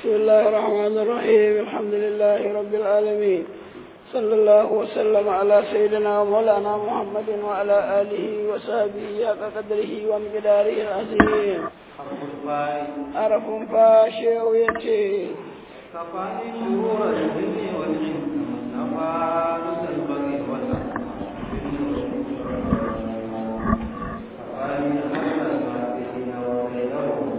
بسم الله الرحمن الرحيم الحمد لله رب العالمين صلى الله وسلم على سيدنا ومولانا محمد وعلى آله وصحبه حق قدره ومقداره العظيم عرف فاشي ويتي كفاني شهور الجن والإنس نفانس البغي والأحد كفاني حتى المعبدين وغيرهم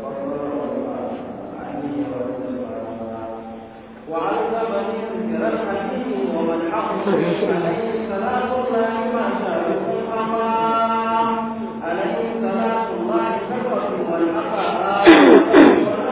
وعلمني ذكر الحكيم ومن حق عليه صلاة الله ما شاء أمام عليه صلاة الله كثرة والحق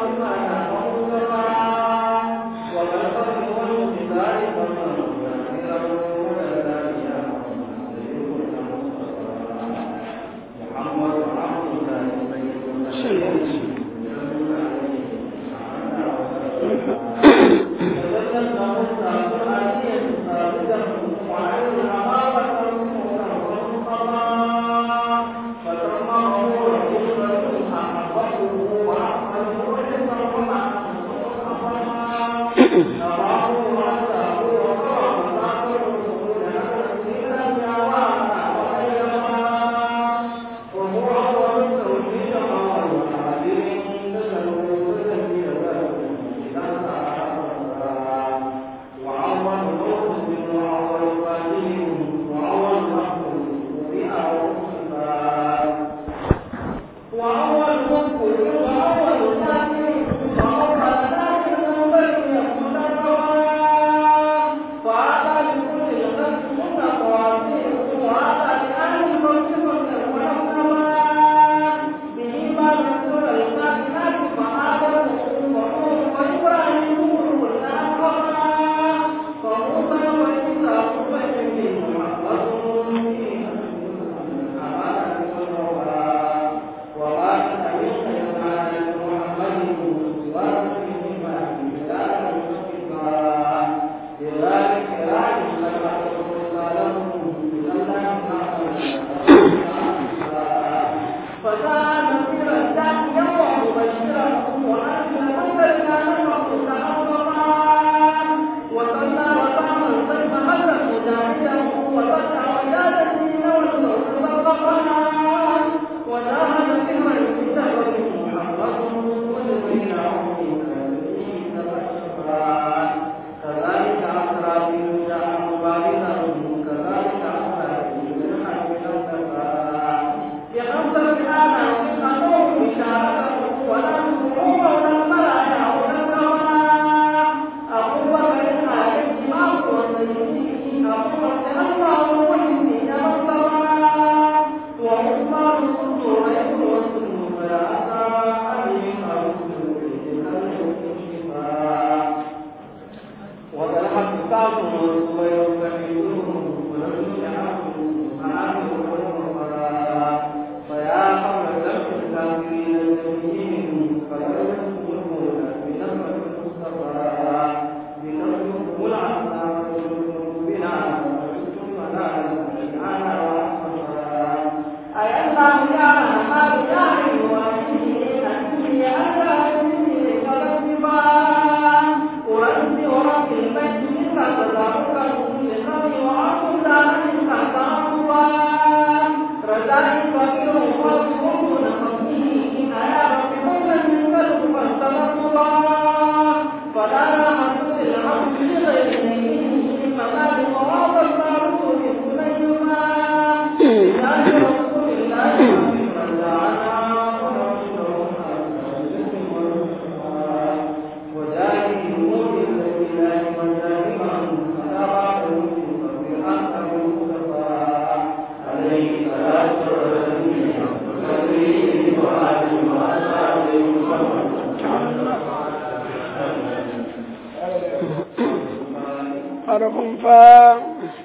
حرف فاء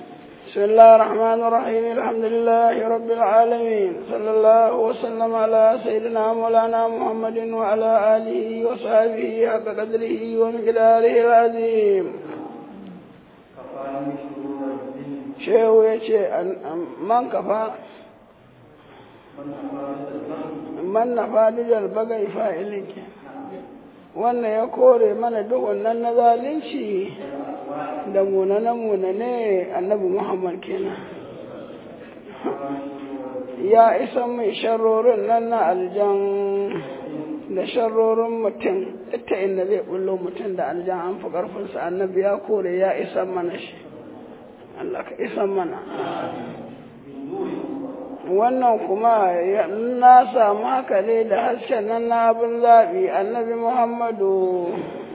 بسم الله الرحمن الرحيم الحمد لله رب العالمين صلى الله وسلم على سيدنا مولانا محمد وعلى آله وصحبه حق قدره ومقداره العظيم shehu ya ce man kafa man na fadidar bagai fa'ilin ke wannan ya kore mana duhun nan na zalunci da munane-munane annabi Muhammad kenan ya isa mai sharrorin nan na aljan da sharrorin mutum ita inda zai bullo mutum da aljan an fi ƙarfinsa annabi ya kore ya isa mana shi Allah ka isa mana wannan kuma na samu haka ne da hasken nan na abin zaɓi annabi muhammadu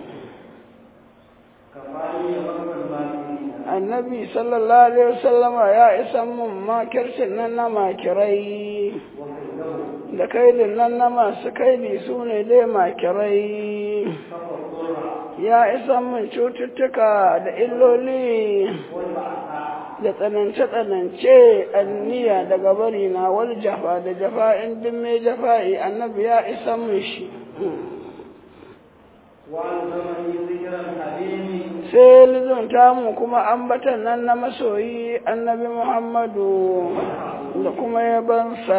annabi sallallahu alaihi wasallama ya isa mun makircin nan na makirai da kaidin nan na masu kaidi su ne dai makirai ya isa mun cututtuka da illoli da tsanance-tsanance anniya daga bari na wal jafa da jafa in din mai jafa'i annabi ya isa mun shi sai lizunta mu kuma ambatan nan na masoyi annabi muhammadu da kuma yabansa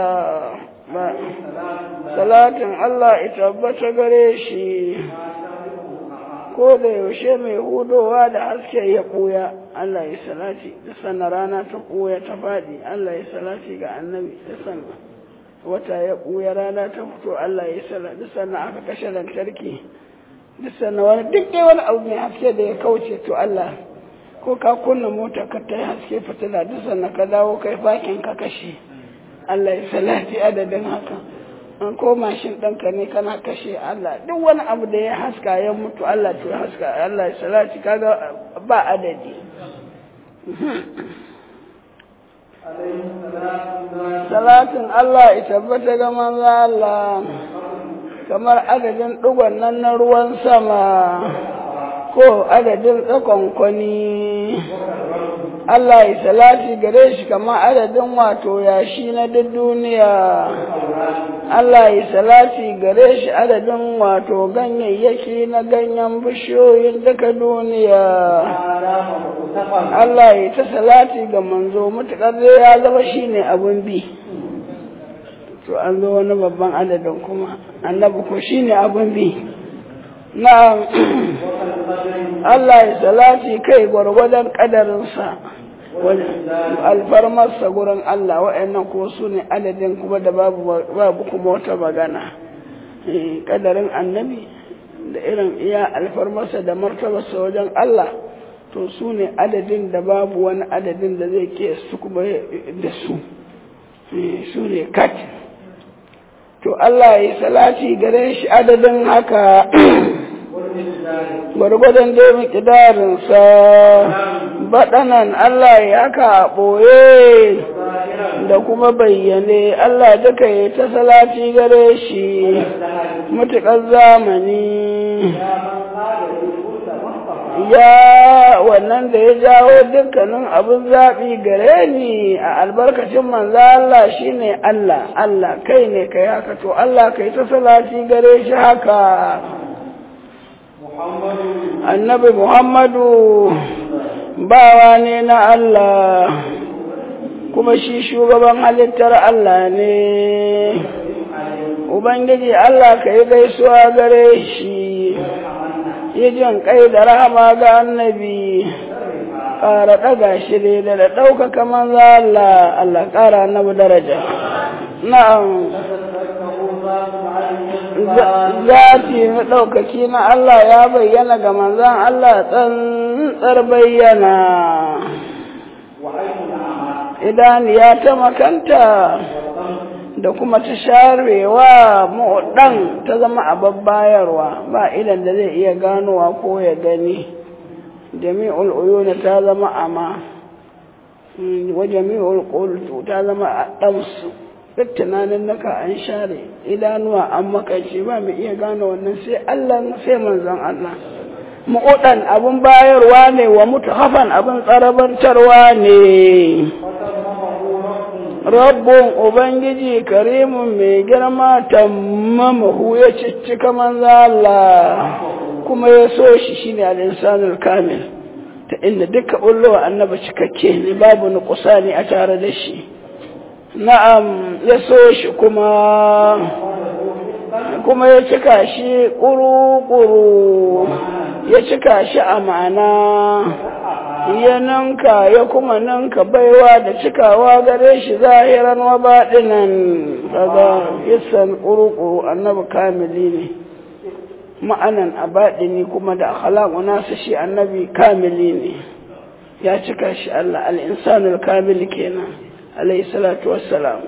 salatin allah ita tabbata gare shi ko da yaushe mai hudowa da haske ya ɓuya Allah ya salati da sanna rana ta ɓuya ta faɗi Allah ya salati ga annabi da sanna wata ya ɓuya rana ta fito Allah ya salati da sanna aka kashe lantarki da sanna wani duk dai wani abu mai haske da ya kauce to Allah ko ka kunna mota ka ta haske fitila da sanna ka dawo kai fakin ka kashe Allah ya salati adadin haka an ko mashin ɗanka ne kana kashe Allah duk wani abu da ya haska ya mutu Allah to haska Allah ya salati kaga ba adadi salatin Allah ya tabbata ga manzo Allah kamar adadin ɗigon nan na ruwan sama ko adadin tsakon kwani Allah ya salati gare shi kamar adadin wato yashi na duk duniya Allah ya salati gare shi adadin wato ganyayyaki na ganyen bishiyoyin duka duniya Allah ya ta salati ga manzo mutukar ya zama shine abun bi to an zo wani babban adadin kuma annabi ko shine abun bi na'am Allah ya salati kai gwargwadon kadarinsa alfarmarsa gurin Allah wa'annan ko su ne adadin kuma da babu kuma wata magana kadarin annabi da irin iya alfarmarsa da martabarsa wajen Allah to su ne adadin da babu wani adadin da zai ke su kuma da su su ne kat to Allah ya salati gare shi adadin haka gwargwadon dai mikidarinsa baɗanan Allah ya haka ɓoye da kuma bayyane Allah duka ya ta salati gare shi matuƙar zamani ya wannan da ya jawo dukkanin abin zaɓi gare ni a albarkacin manzo Allah shine Allah Allah kai ne kai haka to Allah kai ta salati gare shi haka annabi Muhammadu bawa ne na Allah kuma shi shugaban halittar Allah ne Ubangiji Allah ka yi gaisuwa gare shi yi jin kai da rahama ga annabi ƙara ɗaga shi ne da da ɗaukaka manzo Allah Allah ƙara annabi daraja na'am zati na ɗaukaki na Allah ya bayyana ga manzan Allah tsantsar bayyana idan ya ta makanta da kuma ta sharewa mu'dan ta zama abin bayarwa ba idan da zai iya ganowa ko ya gani jami'ul uyuna ta zama ama wa jami'ul qultu ta zama damsu duk tunanin naka an share idanuwa an makance ba mu iya gane wannan sai Allah sai manzon Allah mu'udan abin bayarwa ne wa mutahafan abin tsarabantarwa ne rabbun ubangiji karimun mai girma tammamahu ya ciccika manzo Allah kuma ya so shi shine al-insanul kamil ta inda duka ullowa annaba cikakke ne babu nuqsani a tare da shi na'am ya so shi kuma kuma ya cika shi ƙuru-ƙuru ya cika shi a ma'ana ya ninka ya kuma ninka baiwa da cikawa gare shi zahiran wa baɗinan kaga yasan ƙuru-ƙuru annabi kamili ne ma'anan a baɗini kuma da akhlaqu nasa shi annabi kamili ne ya cika shi Allah al-insanul kamil kenan alayhi salatu wassalam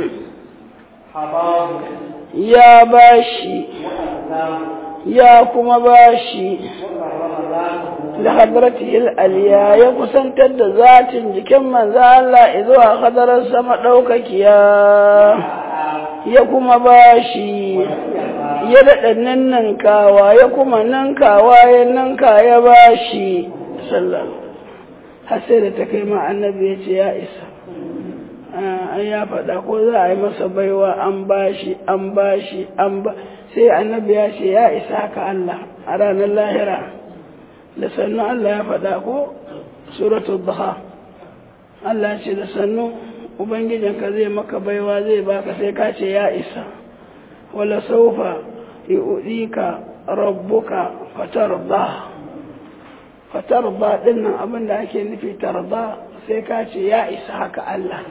حضاره ya bashi وأسلامه ya kuma bashi وكرم ذاته da hadratil aliya ya kusantar da zatin jikin manzo Allah zuwa hadarar sama ɗaukakiya ya kuma bashi ya daɗa ninninkawa ya kuma ninkawa ya ninka ya bashi sallallahu har sai da ta kai ma annabi ya ce ya isa an ya faɗa ko za a yi masa baiwa an bashi an bashi an ba sai annabi ya ce ya isa haka Allah a ranar lahira da sannu Allah ya faɗa ko suratul duha Allah ce da sannu ubangijinka zai maka baiwa zai baka sai ka ce ya isa wala saufa yu'dika rabbuka fatarda fatarda dinnan abin da ake nufi tarda sai ka ce ya isa haka Allah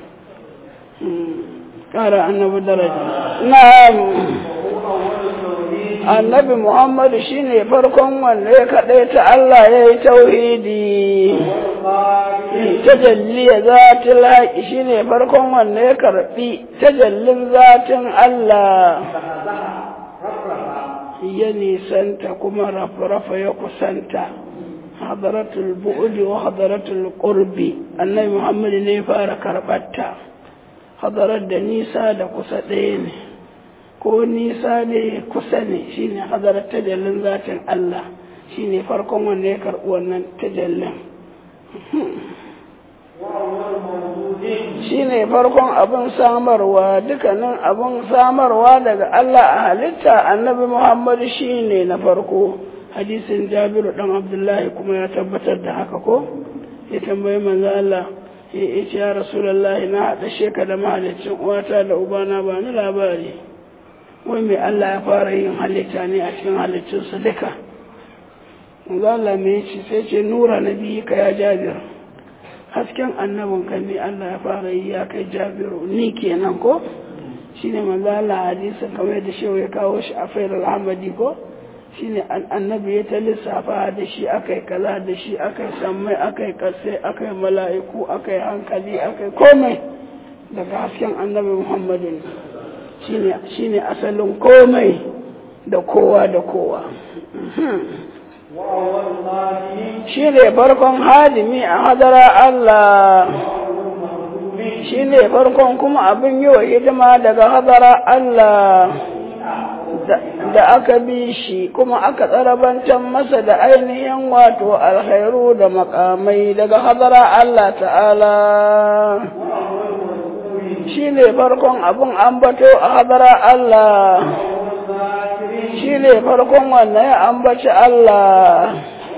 ƙara annabi daraja na'am annabi muhammadu shine farkon wanda ya kaɗai ta Allah ya yi tauhidi tajalli ya zatin haƙi shine farkon wanda ya karɓi tajallin zatin Allah ya nisanta kuma rafa ya kusanta hadaratul bu'udi wa hadaratul qurbi annabi muhammadu ne ya fara karɓarta hadarar da nisa da kusa ɗaya ne ko nisa ne kusa ne shine hadarar tajallin zatin Allah shine farkon wanda ya karɓi wannan tajallin shine farkon abin samarwa dukkanin abin samarwa daga Allah a halitta annabi Muhammadu shine na farko hadisin Jabiru dan Abdullahi kuma ya tabbatar da haka ko ya tambayi manzo Allah ya ce ya Rasulullahi na haɗa sheka da mahalicin uwata da ubana ba ni labari wai mai Allah ya fara yin halitta ne a cikin halittunsa duka Allah mai ce sai ce nura na biyu ka ya jabir hasken annabin ka ne Allah ya fara yi ya kai jabiru ni kenan ko shine manzo Allah hadisin kamar da shehu ya kawo shi a fayar alhamadi ko shine annabi ya ta lissafa da shi akai kaza da shi akai sammai akai kasai akai mala'iku akai hankali akai komai daga hasken annabi muhammadin shine asalin komai da kowa da kowa shi ne farkon hadimi a hadara Allah shi ne farkon kuma abin yi wa hidima daga hadara Allah da aka bi shi kuma aka tsarabantar masa da ainihin wato alkhairu da makamai daga hadara Allah ta'ala shi ne farkon abin ambato a hadara Allah shi ne farkon wannan ya ambaci Allah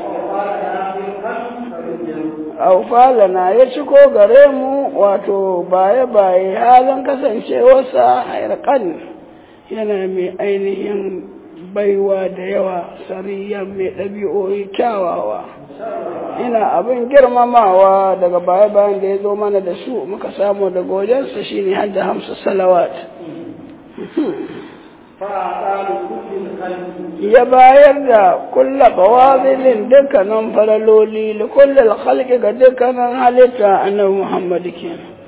aufalana ya ciko gare mu wato baye-baye halin kasancewarsa hairkan yana mai ainihin baiwa da yawa sariyan mai ɗabi'o'i kyawawa ina abin girmamawa daga baya-bayan da ya zo mana da su muka samu daga wajensa shine hadda hamsa salawat ya bayar da kulla bawazilin dukkanin faraloli da kullal khalqi ga dukkanin halitta annabi Muhammad ke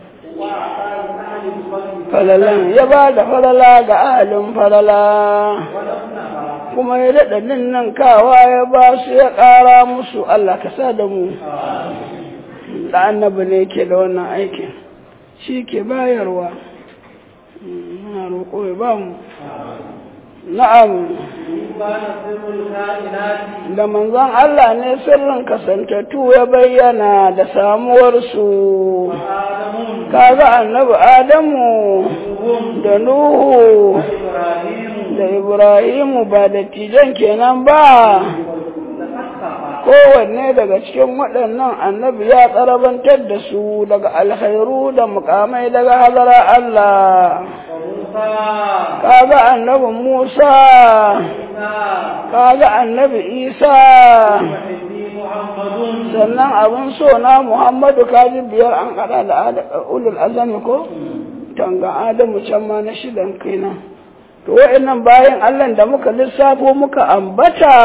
falalan ya ba da falala ga ahalin falala kuma ya daɗa nan kawa ya ba su ya ƙara musu Allah ka sa da mu da annabi ne ke da wannan aikin shi ke bayarwa na roƙo ya ba mu na'am da manzon Allah ne sirrin kasantattu ya bayyana da samuwarsu kaga annabi Adamu da Nuhu da Ibrahimu ba da tijan kenan ba kowanne daga cikin waɗannan annabi ya tsarabantar da su daga alkhairu da mukamai daga hazara Allah وموسى kaga annabi Musa عيسى kaga annabi Isa وحبي محمد sannan abin so na Muhammadu kaji biyar an hada da Ada- ulul azami ko tanga Adamu can ma na shidan kenan to wa'annan bayan Allah da muka lissafo muka ambata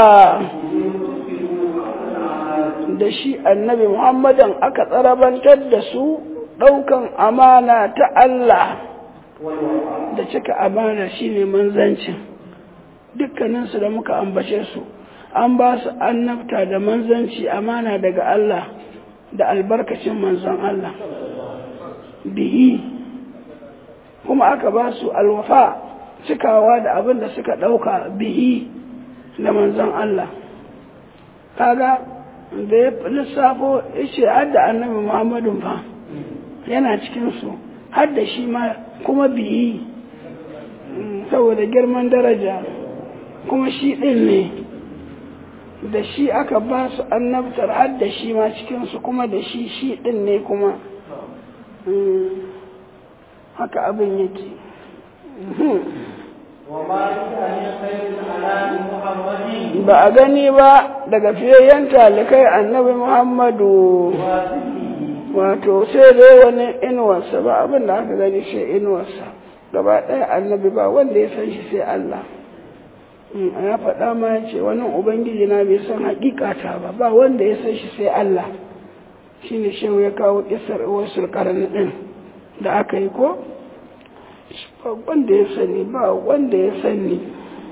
da shi annabi Muhammadan aka tsarabantar da su ɗaukan amana ta Allah والوفاء da cika amana shine manzancin dukkaninsu da muka ambace su an ba su annabta da manzanci amana daga Allah da albarkacin manzon Allah bihi kuma aka ba su alwafa cikawa da abin da suka ɗauka bihi da manzon Allah kaga da ya lissafo ya ce hadda annabi Muhammadun fa yana cikinsu hadda shi ma kuma biyi Mm, saboda girman daraja kuma shi ɗin ne da shi aka ba su annabtar har da shi ma cikinsu kuma da shi shi ɗin ne kuma Mm, haka abin yake Mhm. وما كان خير الأنام محمد ba a gani ba daga fiyayyen talikai annabi muhammadu واسمه wato sai dai wani inuwarsa ba abin da aka gani sai inuwarsa gaba ɗaya annabi ba wanda ya san shi sai Allah Mm, ya faɗa ma ya ce wani ubangiji na bai san hakikata ba ba wanda ya san shi sai Allah shi ne shehu ya kawo kisar wasu karni ɗin da aka yi ko ba wanda ya sani ba wanda ya sani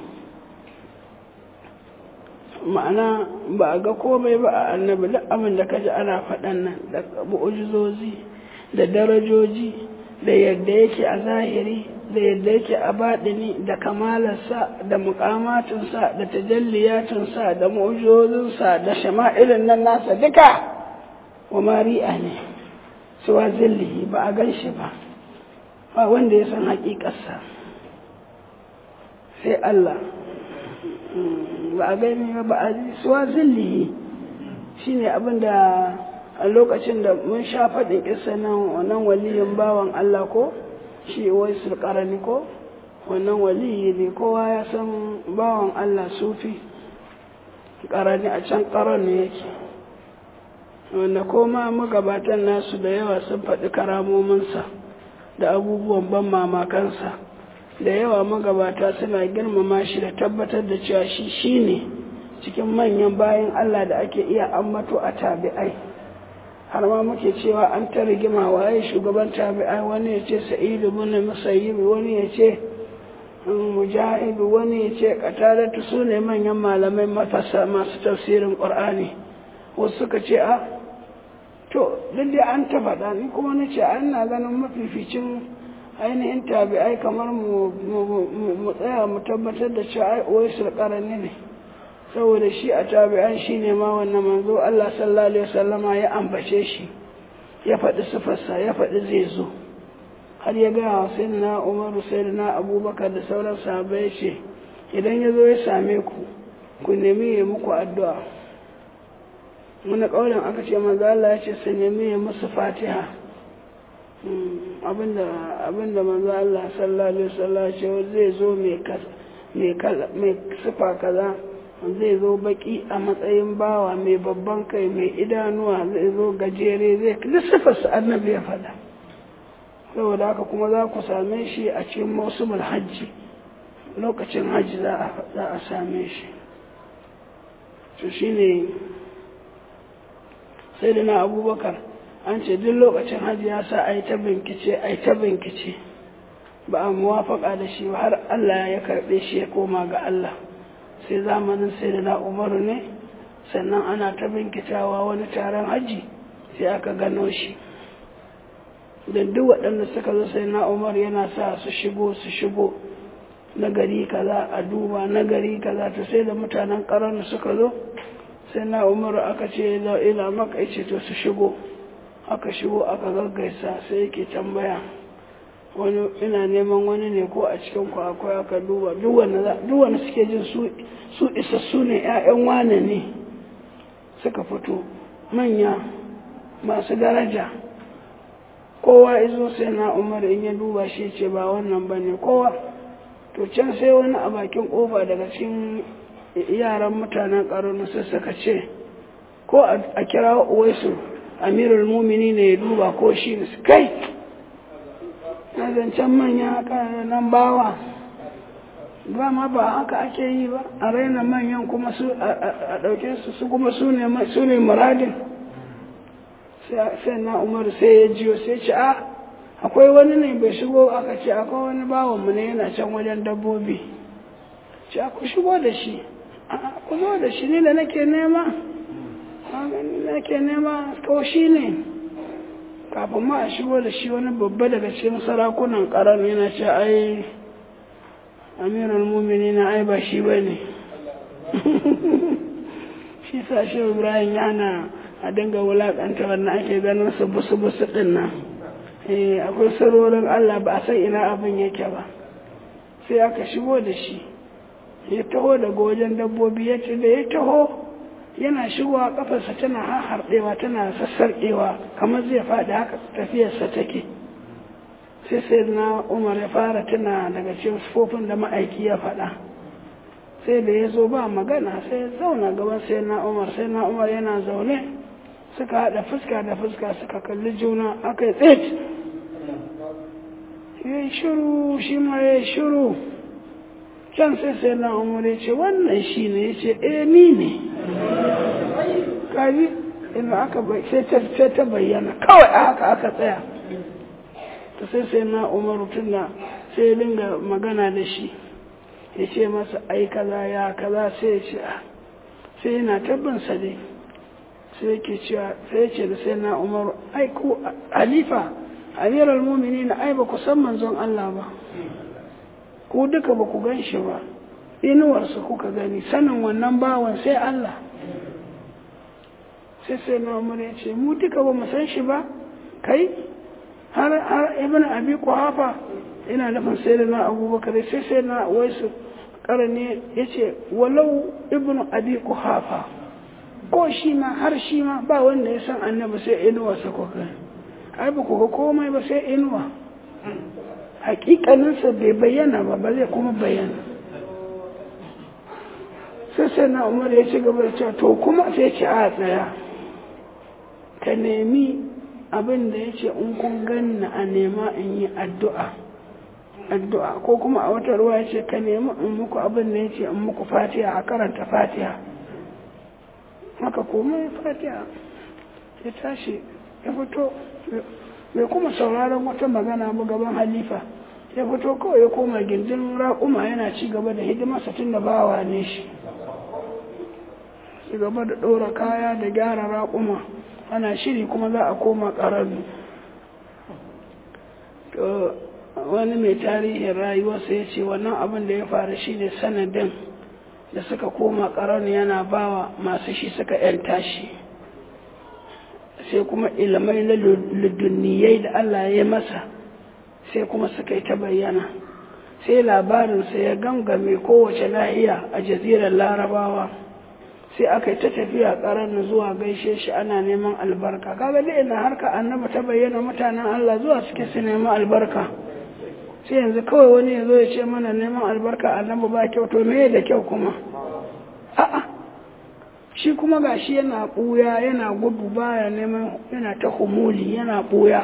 ma'ana ba a ga komai ba a annabi duk abin da kaji ana faɗan nan da mu'ujizozi da darajoji da yadda yake a zahiri da yadda yake a baɗini da kamalarsa da mukamatinsa da tajalliyatinsa da mu'ujizozinsa da shama'ilin nan nasa duka wa mari'a ne suwa zillihi ba a gan shi ba ba wanda ya san haƙiƙarsa sai Allah ba a gani ba a ji suwa zillihi shi ne abinda a lokacin da mun sha faɗin isa nan wannan waliyin bawan Allah ko shi wai sulƙarani ko wannan waliyi ne kowa ya san bawan Allah sufi ƙarani a can ƙarar ne yake wanda koma magabatan nasu da yawa sun faɗi karamominsa da abubuwan ban mamakansa da yawa magabata suna girmama shi da tabbatar da cewa shi shi ne cikin manyan bayan Allah da ake iya ambato a tabi'ai har ma muke cewa an ta rigima waye shugaban tabi'ai wani ya ce sa'idu bin musayyib wani ya ce mujahidu wani ya ce qatalatu su ne manyan malamai mafasa masu tafsirin qur'ani wasu suka ce a to duk da an ta faɗa ni kuma na ce an na ganin mafificin ainihin tabi'ai kamar mu tsaya mu tabbatar da cewa ai uwaisul qarani ne saboda shi a tabi'an shi ne ma wannan manzo Allah sallallahu alaihi wasallama ya ambace shi ya faɗi sifarsa ya faɗi zai zo har ya gaya wa sayyidina Umaru sayyidina Abubakar da sauran sahabbai ce idan ya zo ya same ku ku nemi ya muku addu'a wani ƙaunin aka ce manzo Allah ya ce su nemi ya musu fatiha abinda abinda manzo Allah sallallahu alaihi wasallam ya ce zai zo mai mai sifa kaza zai zo baki a matsayin bawa mai babban kai mai idanuwa zai zo gajere zai duk sifarsa annabi ya faɗa saboda haka kuma za ku same shi a cikin mausumul hajji lokacin hajji za a same shi to shine sai da na abubakar an ce duk lokacin hajji ya sa a yi ta binkice a yi ta binkice ba a muwafaka da shi har Allah ya karɓe shi ya koma ga Allah sai zamanin sai da na umaru ne sannan ana ta binkitawa wani taron hajji sai aka gano shi da duk waɗanda suka zo sai na umar yana sa su shigo su shigo na gari kaza a duba na gari kaza to sai da mutanen ƙarar suka zo sai na umar aka ce da ila maka ce to su shigo aka shigo aka gaggaisa sai yake tambaya wani ina neman wani ne ko a cikin ku akwai aka duba duk wanda suke jin su isassu ne 'ya'yan wane ne suka fito manya masu daraja kowa izo sai na umar in ya duba shi ce ba wannan ba ne kowa to can sai wani a bakin kofa daga cikin yaran mutanen ƙaronu sai suka ce ko a kira uwaisu amirul mumini ne ya duba ko shi ne kai na zancen manya nan bawa ba ma ba haka ake yi ba a raina manyan kuma su a ɗauke su su kuma su ne muradin sai na umaru sai ya jiyo sai ce a akwai wani ne bai shigo aka ce akwai wani bawanmu ne yana can wajen dabbobi ce ku shigo da shi ku zo da shi ne da nake nema nake nema ko shi ne kafin ma a shigo da shi wani babba daga cikin sarakunan karan yana ce ai amirul mumini na ai ba shi ba ne shi sa shi ibrahim yana a dinga wulakanta wannan ake ganin su busu busu din nan akwai sarorin allah ba a san ina abin yake ba sai aka shigo da shi ya taho daga wajen dabbobi ya ce da ya taho yana shigowa kafarsa tana harɗewa tana sassarƙewa kamar zai faɗi haka tafiyarsa take sai sai na umar ya fara tuna daga cikin sufofin da ma'aiki ya faɗa sai da ya zo ba magana sai ya zauna gaban sai na umar sai na umar yana zaune suka haɗa fuska da fuska suka kalli juna aka yi tsit ya yi shiru shi ma ya yi shiru can sai sai na umar ya ce wannan shi ne ya ce eh ni ne kaji ina aka sai ta bayyana kawai a haka aka tsaya ta sai sai na umaru tunda sai ya dinga magana da shi ya ce masa ai kaza ya kaza sai ya ce sai yana tabbinsa dai sai yake cewa sai ya ce da sai na umaru ai ku halifa amiral mumini na ai ba ku san manzon Allah ba ku duka ba ku gan shi ba inuwarsa kuka gani sanin wannan bawan sai Allah sai sai na umar ya ce mu duka ba mu san shi ba kai har har ibn abi quhafa ina nufin sai da na abubakar sai sai na waisu karani ya ce walau ibn abi quhafa ko shi ma har shi ma ba wanda ya san annabi sai inuwarsa ko kai ai ba ku ga komai ba sai inuwa hakikaninsa bai bayyana ba ba zai kuma bayyana sai sai na umar ya ci gaba da cewa to kuma sai ce a tsaya ka nemi abin da ya ce in kun ganna a nema in yi addu'a addu'a ko kuma a wata ruwa ya ce ka nemi in muku abin da ya ce in muku fatiha a karanta fatiha haka kuma ya fatiha ya tashi ya fito bai kuma sauraron wata magana ba gaban halifa ya fito kawai ya koma gindin raƙuma yana ci gaba da hidimarsa tun da bawa ne shi ci gaba da ɗora kaya da gyara raƙuma ana shiri kuma za a koma ƙararru to wani mai tarihin rayuwarsa ya ce wannan abin da ya faru shi ne sanadin da suka koma ƙararru yana bawa masu shi suka 'yanta shi sai kuma ilimai na ludunniyai da Allah ya masa sai kuma suka yi ta bayyana sai labarinsa ya gangame kowace nahiya a jazirar larabawa sai aka yi ta tafiya ƙarar zuwa gaishe shi ana neman albarka kaga da ina harka annaba ta bayyana mutanen Allah zuwa suke su neman albarka sai yanzu kawai wani ya zo ya ce mana neman albarka annabi ba kyau to me da kyau kuma a'a shi kuma gashi yana ɓuya yana gudu baya neman yana ta humuli yana ɓuya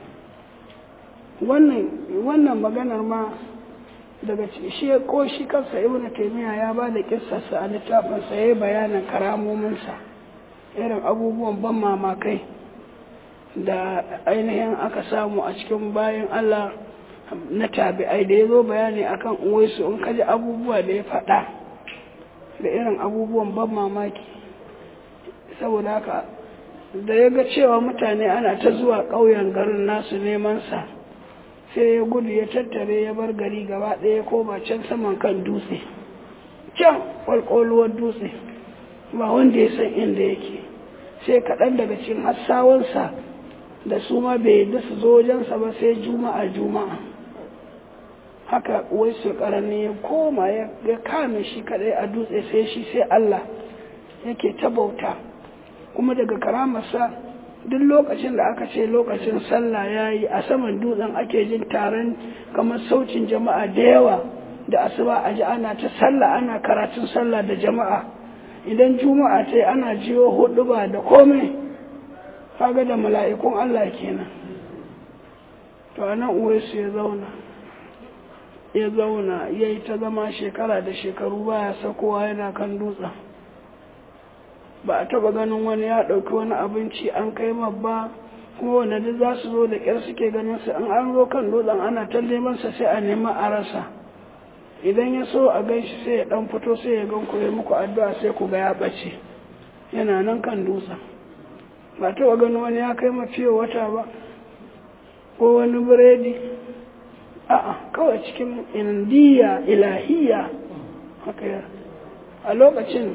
wannan maganar ma daga shi ko shi kansa ibn taymiya ya ba da kissarsa a littafinsa ya yi bayanin karamominsa irin abubuwan ban mamakai da ainihin aka samu a cikin bayan Allah na tabi'ai da ya zo bayani akan uwaisu in kaji abubuwa da ya faɗa da irin abubuwan ban mamaki saboda haka da ya ga cewa mutane ana ta zuwa ƙauyen garin nasu neman sa sai ya gudu ya tattare ya bar gari gaba ɗaya ko ba can saman kan dutse can kwalkwalwar dutse ba wanda ya san inda yake sai kaɗan daga cikin hassawansa da su ma bai yadda su zo wajensa ba sai juma'a juma'a haka wai su ƙarni ya koma ya kame shi kaɗai a dutse sai shi sai Allah yake ta bauta kuma daga karamarsa duk lokacin da aka ce lokacin sallah ya yi a saman dutsen ake jin taron kamar saucin jama'a da yawa da asuba a ji ana ta sallah ana karatun sallah da jama'a idan juma'a ta yi ana jiyo hudu ba da komai kaga da mala'ikun Allah kenan to a nan uwaisu ya zauna ya zauna ya yi ta zama shekara da shekaru baya sakowa yana kan dutsen ba a taba ganin wani ya ɗauki wani abinci an kai ba kuma wanda duk za su zo da ƙyar suke ganin su an an zo kan dutsen ana ta neman sa sai a nema a rasa idan ya so a gan shi sai ya ɗan fito sai ya gan ku ya muku addu'a sai ku ga ya ɓace yana nan kan dutsen ba taba ganin wani ya kai mafiye wata ba ko wani biredi a'a kawai cikin indiya ilahiya haka a lokacin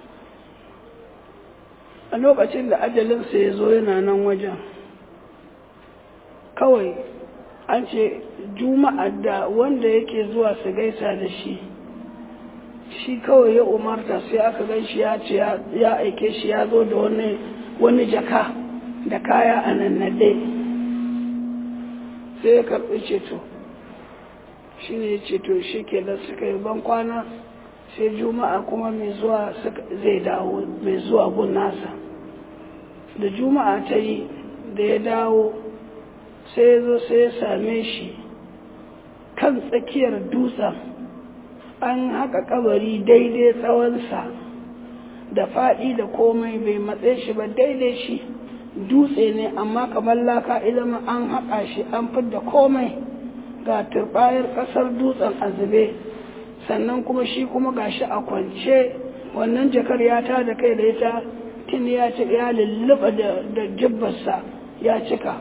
a lokacin da ajalinsa ya zo yana nan wajen kawai an ce juma'a da wanda yake zuwa su gaisa da shi shi kawai ya umarta sai aka gan shi ya ce ya aike shi ya zo da wani wani jaka da kaya a nan nade sai ya karɓi ceto shi ne ceto shi ke da suka yi ban kwana sai juma'a kuma mai zuwa zai dawo mai zuwa gun nasa da juma'a ta yi da ya dawo sai ya zo sai ya same shi kan tsakiyar dutsen an haka kabari daidai tsawonsa da faɗi da komai bai matse shi ba daidai shi dutse ne amma kamar laka ilimin an haƙa shi an fidda komai ga turbayar ƙasar dutsen azube sannan kuma shi kuma gashi a kwance wannan jakar ya ta da kai da ita tun ya ci ya lulluɓa da jibbarsa ya cika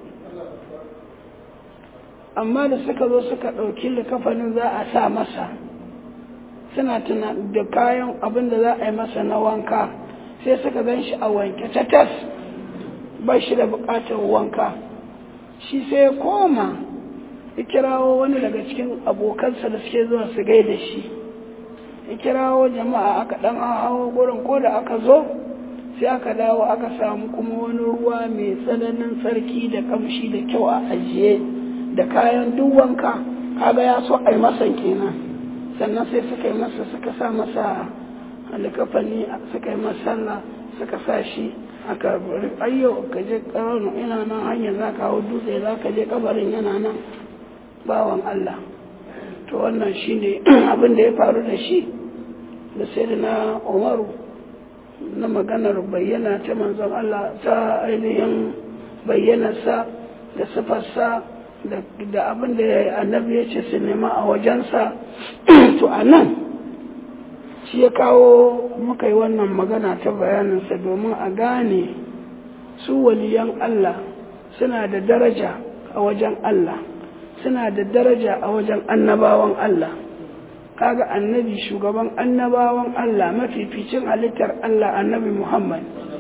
amma da suka zo suka ɗauki likafanin za a sa masa suna tuna da kayan abin da za a yi masa na wanka sai suka gan shi a wanke ta tas ba shi da buƙatar wanka shi sai ya koma ya kirawo wani daga cikin abokansa da suke zuwa su gaida shi ya kirawo jama'a aka ɗan hawo gurin ko da aka zo sai aka dawo aka samu kuma wani ruwa mai tsananin tsarki da kamshi da kyau a ajiye da kayan duk wanka kaga ya so a yi masa kenan sannan sai suka yi masa suka sa masa alikafani suka yi masa sallah suka sa shi aka ayyo ka je karano ina nan hanyar za ka hau dutse za ka je kabarin yana nan bawan Allah to wannan shine abin da ya faru da shi da sai da na umaru na maganar bayyana ta manzon Allah ta ainihin bayyanarsa da sifarsa da abin da annabi ya ce su nema a wajensa to a nan shi ya kawo muka yi wannan magana ta bayaninsa domin a gane su waliyan Allah suna da daraja a wajen Allah suna da daraja a wajen annabawan Allah kaga annabi shugaban annabawan Allah mafificin halittar Allah annabi Muhammad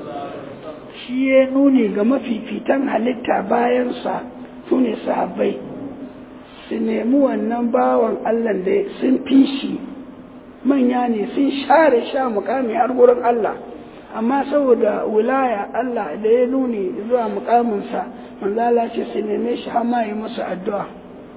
shi ya nuni ga mafifitan halitta bayansa su ne sahabbai su nemi wannan bawan Allah da sun fi shi manya ne sun share sha mukami har gurin Allah amma saboda wilaya Allah da ya nuni zuwa mukaminsa manzala ce su neme shi har ma yi musu addu'a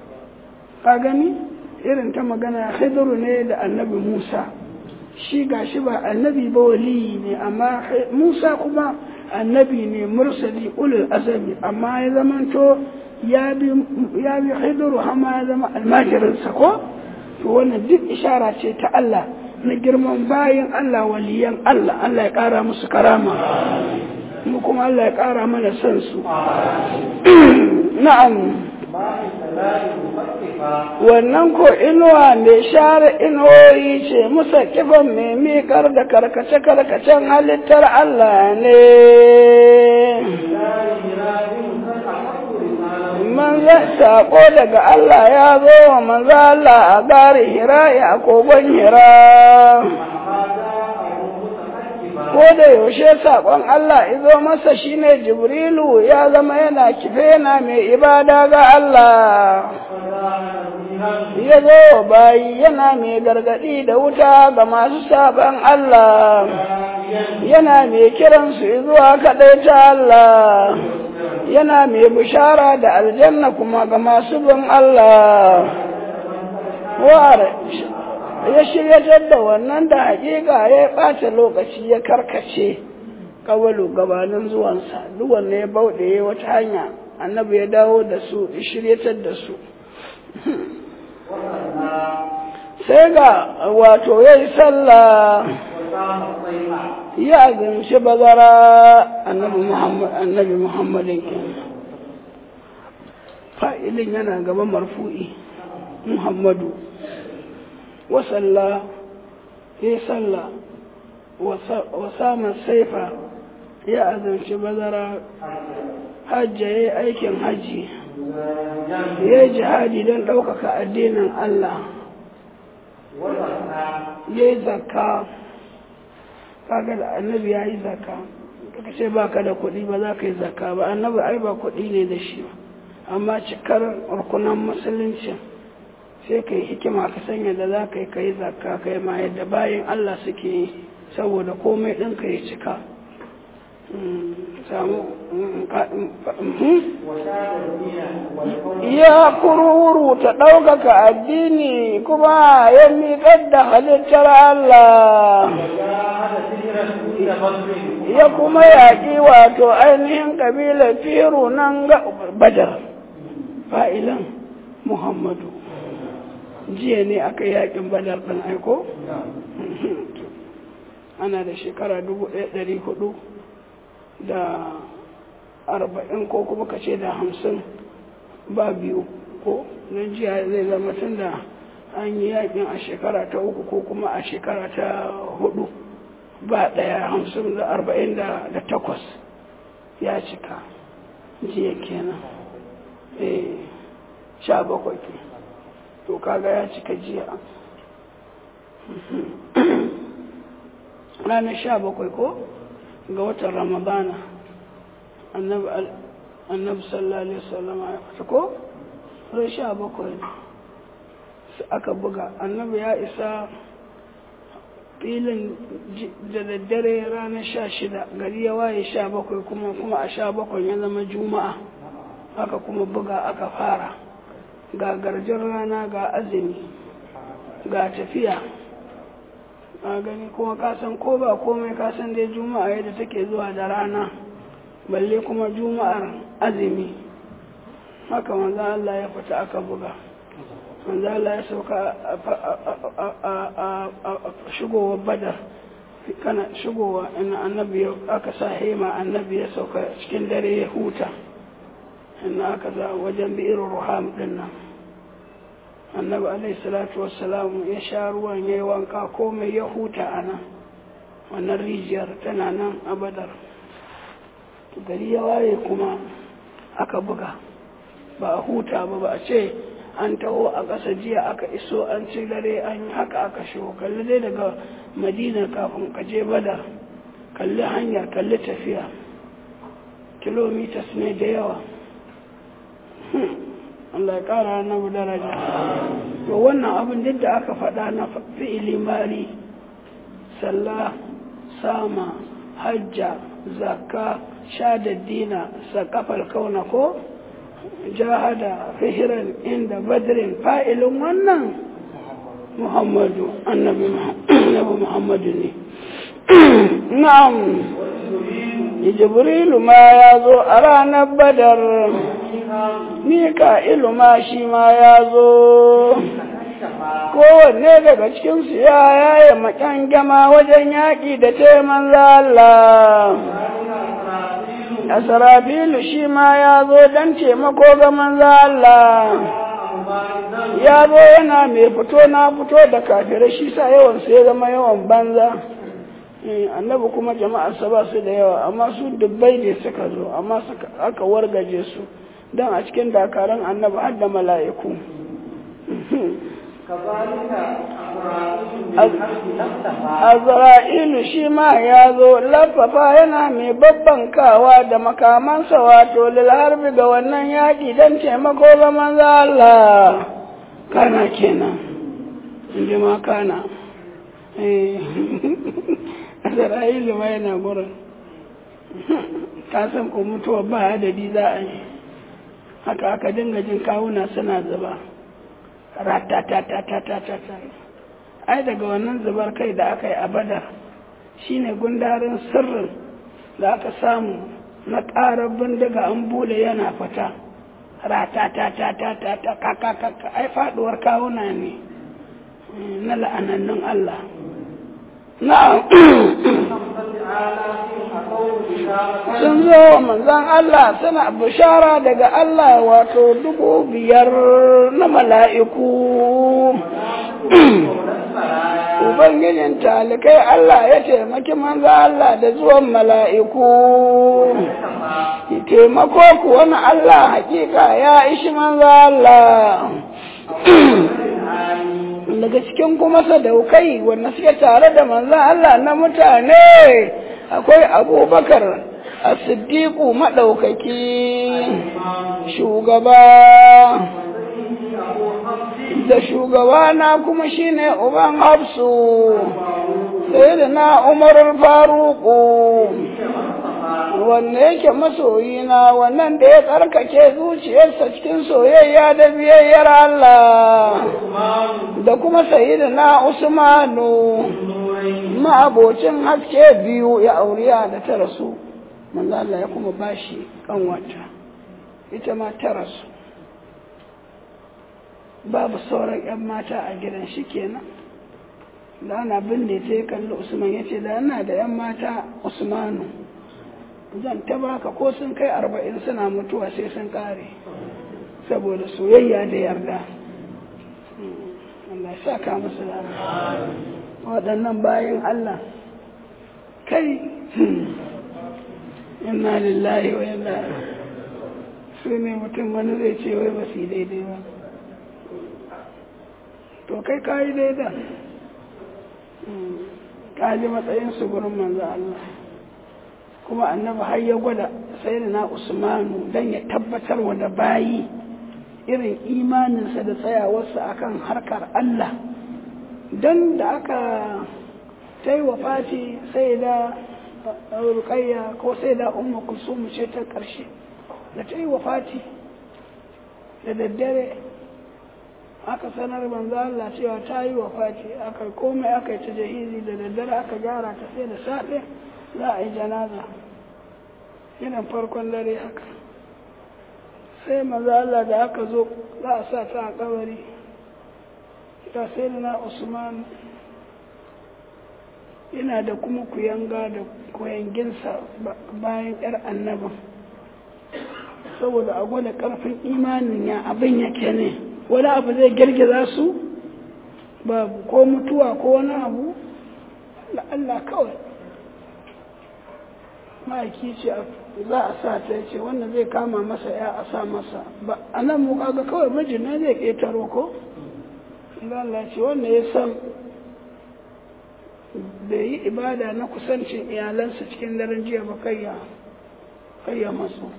ka gani irin ta magana khidru ne da annabi Musa shi gashi ba annabi ba waliyi ne amma Musa kuma annabi ne mursali ulul azami amma ya zamanto ya bi ya bi khidru hama ya zama almajirinsa ko to wannan duk ishara ce ta Allah na girman bayan Allah waliyan Allah Allah ya kara musu karama mu kuma Allah ya kara mana son su na'am wannan ko inuwa mai share inuwoyi ce musa kifan mai miƙar da karkace-karkacen halittar Allah ne manzan saƙo daga Allah ya zo wa manzan Allah a gari hira ya kogon hira ko da yaushe saƙon Allah izo masa shine Jibrilu ya zama yana kife yana mai ibada ga Allah ya zo bayi yana mai gargaɗi da wuta ga masu saban Allah yana mai kiransu zuwa kaɗai ta Allah yana mai bishara da aljanna kuma ga masu bin Allah war ya shiryatar da wannan da hakika ya ɓata lokaci ya karkace kawalu gabanin zuwansa duk wanne ya bauɗe wata hanya annabi ya dawo da su ya shiryatar da su sai ga wato ya yi sallah ya azumci bazara annabi muhammadin fa'ilin yana gaba marfu'i muhammadu wasalla ya yi sallah wasaman saifa ya azumci bazara hajja ya yi aikin hajji ya yi jihadi don ɗaukaka addinin Allah ya yi zakka kaga da annabi ya yi zakka ka ce ba ka da kuɗi ba za ka yi zakka ba annabi ai ba kuɗi ne da shi amma cikar rukunan musulunci sai ka yi hikima ka sanya da za ka yi ka yi zakka ka yi ma yadda bayan Allah suke yi saboda komai ɗinka ya cika samu ya kururu ta ɗaukaka addini kuma ya miƙar da halittar Allah ya kuma yaƙi wato ainihin ƙabilar firu nan ga badar fa'ilan muhammadu jiya ne aka yaƙin badar ɗan aiko ana da shekara dubu ɗaya ɗari hudu da arba'in ko kuma ka ce da hamsin ba biyu ko don jiya zai zama tun da an yi yakin a shekara ta uku ko kuma a shekara ta hudu ba ɗaya hamsin da arba'in da takwas ya cika jiya kenan eh sha bakwai ke to kaga ya cika jiya ranar sha bakwai ko ga watan ramadana annabi sallallahu alaihi wasallam ya fita ko ran sha bakwai aka buga annabi ya isa filin da daddare ranar sha shida gari ya waye sha bakwai kuma kuma a sha bakwai ya zama juma'a aka kuma buga aka fara ga garjin rana ga azumi ga tafiya a gani kuma kasan ko ba komai kasan dai juma'a yadda take zuwa da rana balle kuma juma'ar azumi haka manzo Allah ya fita aka buga manzo Allah ya sauka a shigowar badar kana shigowa ina annabi aka sa hema annabi ya sauka cikin dare ya huta ina aka za wajen bi'ir ruham din nan annabi alaihi salatu wassalam ya sha ruwan ya yi wanka komai ya huta a nan wannan rijiyar tana nan a badar gari ya waye kuma aka buga ba a huta ba ba a ce an taho a ƙasa jiya aka iso an ci dare an yi haka aka shigo kalli dai daga madina kafin ka je badar kalli hanyar kalli tafiya kilomitas ne da yawa Allah ya ƙara na daraja to wannan abin duk da aka faɗa na fi'ili mari sallah sama hajja zakka shadaddina sakafal kauna ko jahada fihiran inda badrin fa'ilin wannan muhammadu annabi muhammadu ne na'am jibrilu ma ya zo a ranar badar mika'ilu ma shi ma ya zo kowanne daga cikinsu ya yaye maƙyan gama wajen yaƙi da taiman Allah asarabilu shi ma ya zo don taimako ga manzo Allah ya zo yana mai fito na fito da kafirai shi sa yawan su ya zama yawan banza annabi kuma jama'arsa ba su da yawa amma su dubbai ne suka zo amma aka wargaje su don a cikin dakarun annabi har da mala'iku Azra'ilu shi ma ya zo lafafa yana mai babban kawa da makamansa wato harbi ga wannan yaƙi don taimako ga manzo Allah kana kenan in ji ma kana Isra'ilu ma yana gurin ka san ko mutuwa ba adadi za a yi haka aka dinga jin kawuna suna zuba ratatatatata ai daga wannan zubar kai da aka yi a badar shine gundarin sirrin da aka samu na ƙarar bindiga an bude yana fita ratatatatata kakakaka ai faduwar kawuna ne na la'anannun Allah na'am sun zo wa manzan Allah suna bishara daga Allah wato dubu biyar na mala'iku Ubangijin talikai Allah ya taimaki manzan Allah da zuwan mala'iku taimako kuwa na Allah hakika ya ishi manzan Allah daga cikin kuma sadaukai wanda suke tare da manzan Allah na mutane akwai abubakar a siddiƙu maɗaukaki shugaba da shugaba na kuma shine uban hafsu sai da na umarar faruku wanda yake masoyina wannan da ya tsarkake zuciyarsa cikin soyayya da biyayyar Allah da kuma sayidina Usmanu ma'abocin haske biyu ya auriya da ta rasu manzo Allah ya kuma bashi kanwata ita ma ta rasu babu sauran 'yan mata a gidan shi kenan da ana binne ta ya kalli Usman ya ce da ana da 'yan mata Usmanu zan ta baka ko sun kai arba'in suna mutuwa sai sun kare saboda soyayya da yarda Allah ya saka musu da waɗannan bayan Allah kai inna lillahi wa inna su ne mutum wani zai ce wai ba su daidai ba to kai ka yi daidai ka ji matsayin su gurin manzo Allah kuma annabi har ya gwada sai na usmanu don ya tabbatar wa da bayi irin imaninsa da tsayawarsa akan harkar Allah don da aka ta yi Fati sai da rukayya ko sai da umma kulsumu ce ta ƙarshe da ta yi Fati da daddare aka sanar manzo Allah cewa ta yi Fati aka komai aka yi ta jahizi da daddare aka gyara ta sai da safe za a yi janaza irin farkon dare haka sai maza Allah da aka zo za a sa ta a kabari ga sai na Usman yana da kuma kuyanga da kuyanginsa bayan yar annabin saboda a gwada karfin imanin ya abin yake ne wani abu zai girgiza su babu ko mutuwa ko wani abu da Allah kawai ma'aiki ce za a sa ta ce wannan zai kama masa ya a sa masa ba a nan mu kaga kawai mijina zai ƙetaro ko Allah ce wanda ya san bai yi ibada na kusancin iyalansa cikin daren jiya ba kayya kayya masu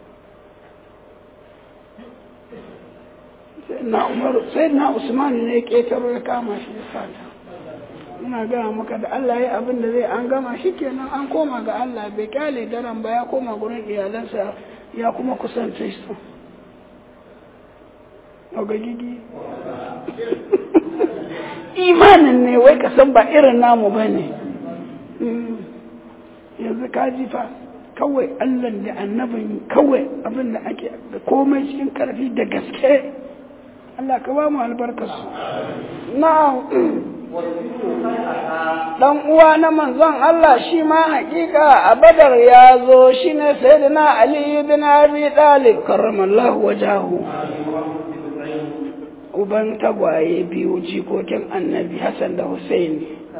sai na usman ne ya ƙetaro ya kama shi ya sata ina gaya maka da Allah ya abin da zai an gama shi kenan an koma ga Allah bai kyale daren ba ya koma gurin iyalansa ya kuma kusance su ga gigi imanin ne wai ka san ba irin namu ba ne yanzu ka ji fa kawai Allah da annabin kawai abin da ake da komai cikin karfi da gaske Allah ka ba mu albarkarsu na'am dan uwa na manzon Allah shi ma hakika a badar ya zo shi ne sayyidina Ali ibn Abi Talib karramallahu wajahu uban tagwaye biyu jikokin annabi Hassan da Hussein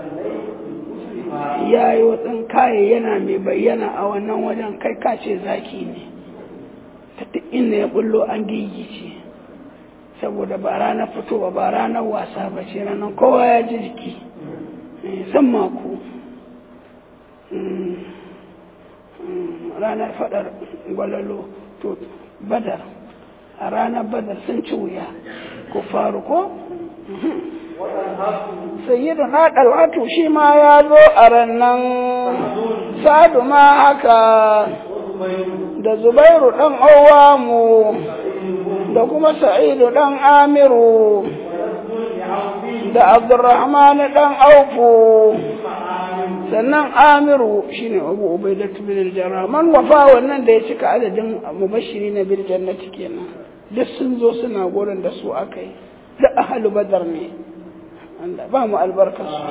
ya yi watsin kaye yana mai bayyana a wannan wajen kai kace zaki ne ta duk inda ya bullo an gigice saboda ba ranar fitowa ba ranar wasa ba ce ranar kowa ya ji jiki san mako ranar fadar gwalalo to badar a ranar badar sun ci wuya ku faru ko sayyidu na ɗalhatu shi ma ya zo a rannan sadu ma haka da zubairu ɗan awamu da kuma sa'idu ɗan amiru da abdurrahman ɗan aufu sannan amiru shine abu ubaidatu bin al-jarrah man wafa wannan da ya cika adadin mubashiri na bil jannati kenan duk sun zo suna gurin da su akai da ahlu badar ne Allah ba mu albarka su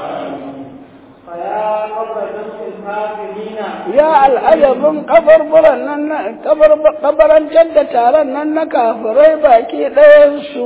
ya al'ajabin kabarburan nan na kabarancar da taron nan na kafirai baki ɗayansu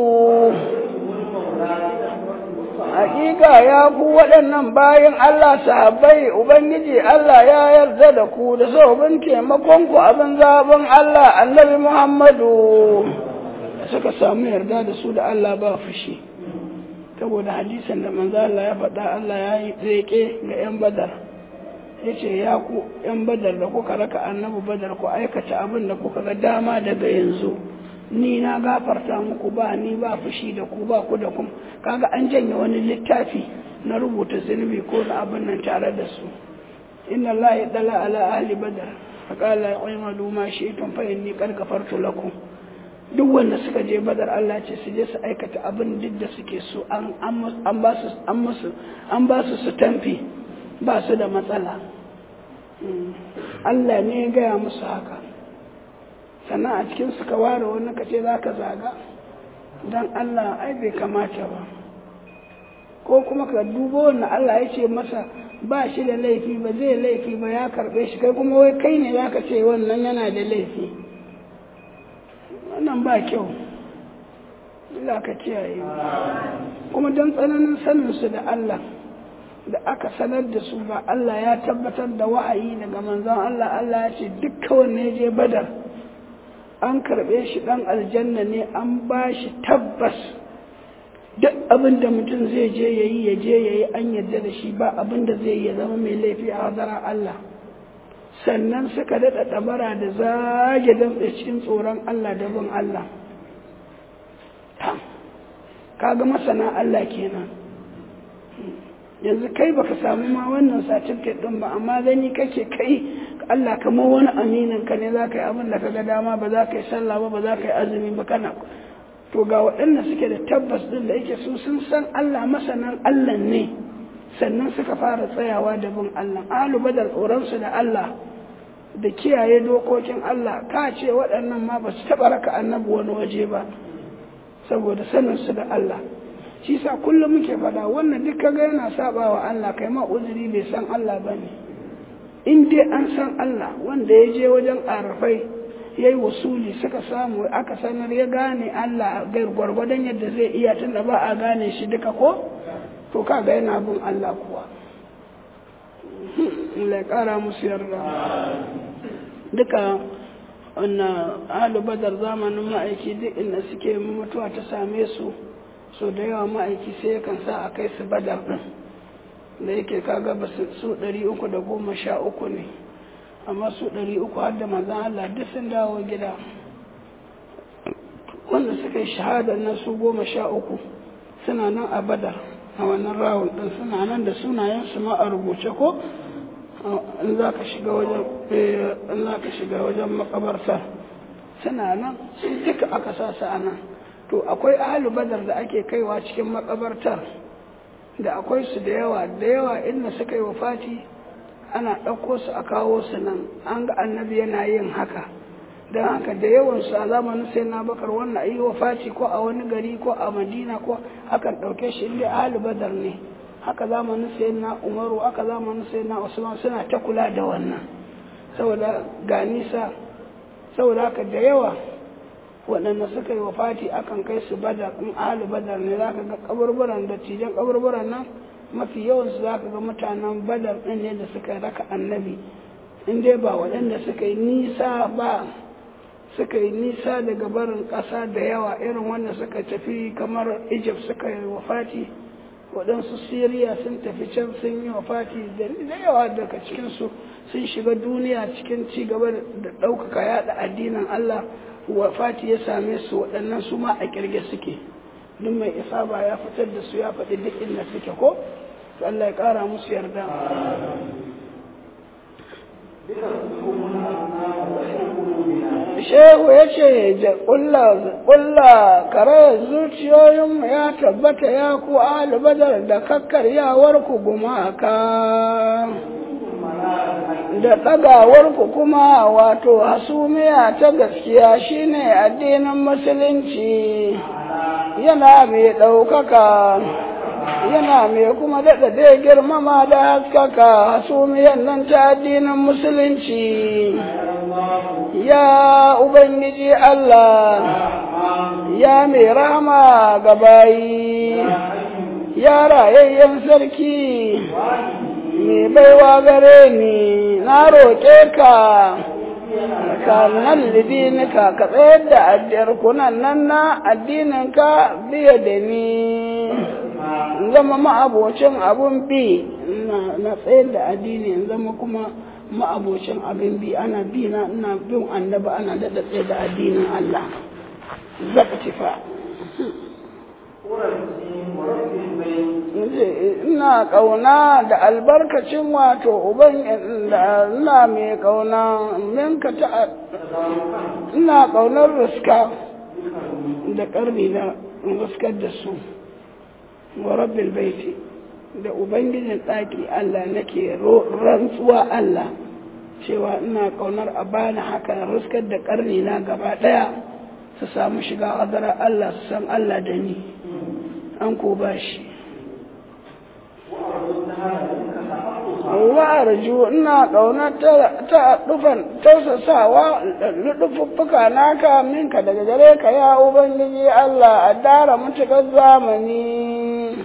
hakika ya ku waɗannan bayan Allah sahabbai Ubangiji Allah ya yarda da ku da sabon taimakon ku abin zaben Allah annabi Muhammadu suka samu yarda da su da Allah ba fushi saboda hadisan da manzo Allah ya faɗa Allah ya yi reke ga 'yan badar ya ce ya ku 'yan badar da kuka raka annabi badar ku aikata abin da kuka ga dama daga yanzu ni na gafarta muku ba ni ba fushi da ku ba ku da kuma kaga an janye wani littafi na rubuta zunubi ko na abin nan tare da su inna Allah ya dala ala ahli badar faqala aymalu ma shi'tum fa inni qad ghafartu lakum duk wanda suka je badar Allah ce su je su aikata abin duk da suke so an an ba su an musu an ba su su tamfi ba su da matsala Allah ne ya gaya musu haka sannan a cikin suka ware wani ka ce za ka zaga don Allah ai bai kamata ba ko kuma ka dubo wannan Allah ya ce masa ba shi da laifi ba zai laifi ba ya karɓe shi kai kuma wai kai ne za ka ce wannan yana da laifi wannan ba kyau Allah ka kiyaye kuma don tsananin saninsu da Allah da aka sanar da su ba Allah ya tabbatar da wa'ayi daga manzon Allah Allah ya ce dukkan wanne je badar an karɓe shi ɗan aljanna ne an ba shi tabbas duk abin da mutum zai je ya yi ya je ya yi an yarda da shi ba abin da zai ya zama mai laifi a hadarar Allah sannan suka daɗa ɗabara da zage damtse cikin tsoron Allah da bin Allah kaga masana Allah kenan yanzu kai baka samu ma wannan certificate ɗin ba amma gani kake kai Allah kamar wani aminin ka ne za ka yi abin da ka ga dama ba za ka yi sallah ba ba za ka yi azumi ba kana to ga waɗanda suke da tabbas ɗin da yake su sun san Allah masanan Allah ne sannan suka fara tsayawa da bin Allah alu badar tsoronsu da Allah da kiyaye dokokin Allah ka ce waɗannan ma ba su taɓa raka annabi wani waje ba saboda saninsu da Allah shi sa kullum muke faɗa wannan duk kaga yana saba wa Allah kai ma uzuri bai san Allah ba ne in dai an san Allah wanda ya je wajen arafai ya yi wasuli suka samu aka sanar ya gane Allah gwargwadon yadda zai iya tunda ba a gane shi duka ko to kaga yana bin Allah kuwa Allah ya kara musu yarda duka wannan ahlu badar zamanin ma'aiki duk inda suke mutuwa ta same su so da yawa ma'aiki sai yakan sa a kai su badar din da yake kaga ba su ɗari uku da goma sha uku ne amma su ɗari uku har da manzan Allah duk sun dawo gida wanda suka yi shahadar na su goma sha uku suna nan a badar a wannan rawun ɗin suna nan da sunayensu ma a rubuce ko in za ka shiga wajen in za ka shiga wajen makabarta suna nan su duka aka sa su a nan to akwai ahalu badar da ake kaiwa cikin makabartar da akwai su da yawa da yawa inda suka yi wafati ana ɗauko su a kawo su nan an ga annabi yana yin haka don haka da yawan su a zamanin sai na bakar wannan ayi wafati ko a wani gari ko a madina ko akan ɗauke shi inda ahli badar ne haka zamanin sai na umaru haka zamanin sai na usman suna ta kula da wannan saboda ga nisa saboda haka da yawa waɗanda suka yi wafati akan kai su badar in ahli badar ne za ka ga kaburburan da tijan kaburburan nan mafi yawansu za ka ga mutanen badar ɗin ne da suka raka annabi in dai ba waɗanda suka yi nisa ba suka yi nisa daga barin ƙasa da yawa irin wanda suka tafi kamar egypt suka yi wafati waɗansu syria sun tafi can sun yi wafati da yawa daga cikinsu sun shiga duniya cikin ci gaba da ɗaukaka yaɗa addinin allah wafati ya same su waɗannan su ma a ƙirge suke duk mai isa ba ya fitar da su ya faɗi duk inda suke ko to Allah ya ƙara musu yarda shehu ya ce ƙulla kare zuciyoyinmu ya tabbata ya ku badar da kakkaryawar ku gumaka da ɗagawarku kuma wato hasumiya ta gaskiya shine addinin musulunci yana mai ɗaukaka yana mai kuma daɗa dai girmama da haskaka hasumiyan nan ta addinin musulunci ya ubangiji Allah ya mai rahama ga bayi ya rayayyen sarki mai baiwa gare ni na roƙe ka ka nan lidinika ka tsayar da addiyar kunan nan na addininka biya da ni zama ma'abocin abun bi na tsayar da addini in zama kuma ma'abocin abin bi ana bi na ina bin annaba ana daɗa tsaye da addinin Allah zaka tifa ina ƙauna da albarkacin wato uban ina mai ƙauna minka ta ina ƙaunar ruska da ƙarni na ruskar da su wa rabbil baiti da ubangijin ɗaki Allah nake rantsuwa Allah cewa ina ƙaunar a bani haka ruskar da ƙarni na gaba ɗaya su samu shiga hadara Allah su san Allah da ni an ko ba shi wa'arju ina ƙaunar ta dufan tausasawa ludufuffuka naka minka daga gare ka ya ubangiji Allah a dara mutukar zamani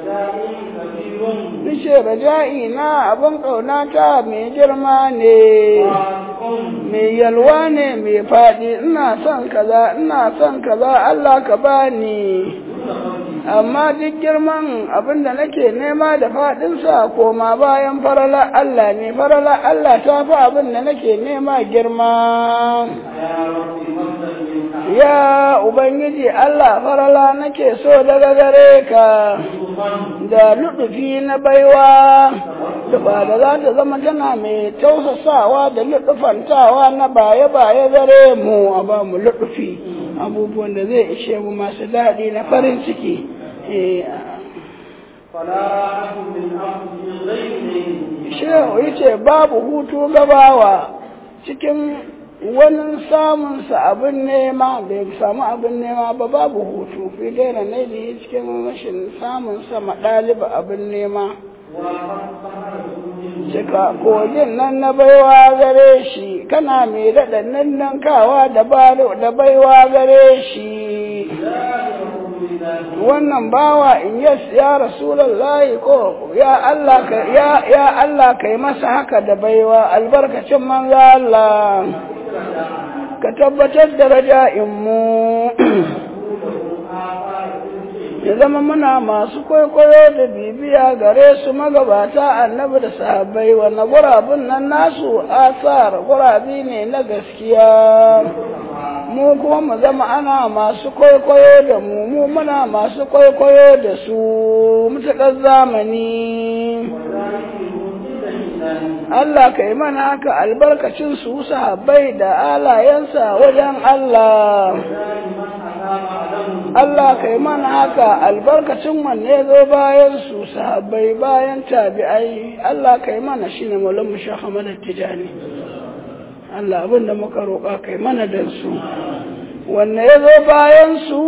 Nishe raja'i na abin ƙaunata mai girma ne, mai yalwa ne mai faɗi, ina son kaza, ina son kaza, Allah ka bani. Amma duk girman abin da nake nema da faɗinsa koma bayan farala Allah ne, farala Allah ta fi abin da nake nema girma. Ya Ubangiji Allah farala nake so daga gare ka. da luɗufi na baiwa ba da za ta zama tana mai tausasawa da luɗufantawa na baye-baye gare mu a ba mu luɗufi abubuwan da zai ishe mu masu daɗi na farin ciki shehu yace babu hutu gabawa cikin wani samunsa abin nema bai samu abin nema ba babu hutu fi gaira ne da cikin rashin samunsa maɗaliba abin nema cika kogin nan na baiwa gare shi kana mai daɗa nan kawa da baiwa gare shi wannan bawa in yas ya rasulallahi ko ya Allah ka ya ya Allah kai masa haka da baiwa albarkacin manzo Allah ka tabbatar da raja'inmu ya zama muna masu kwaikwayo da bibiya gare su magabata annabi da sahabbai wanda gurabun nan nasu asar gurabi ne na gaskiya mu kuma mu zama ana masu kwaikwayo da mu mu muna masu kwaikwayo da su mutakar zamani Allah ka yi mana haka albarkacin su sahabbai da alayensa wajen Allah. Allah ka yi mana haka albarkacin wanne zo bayan su sahabbai bayan tabi'ai Allah ka yi mana shi ne maulan mu shahamar tijani. Allah abin da muka roƙa ka yi mana da su. Wanne ya zo bayan su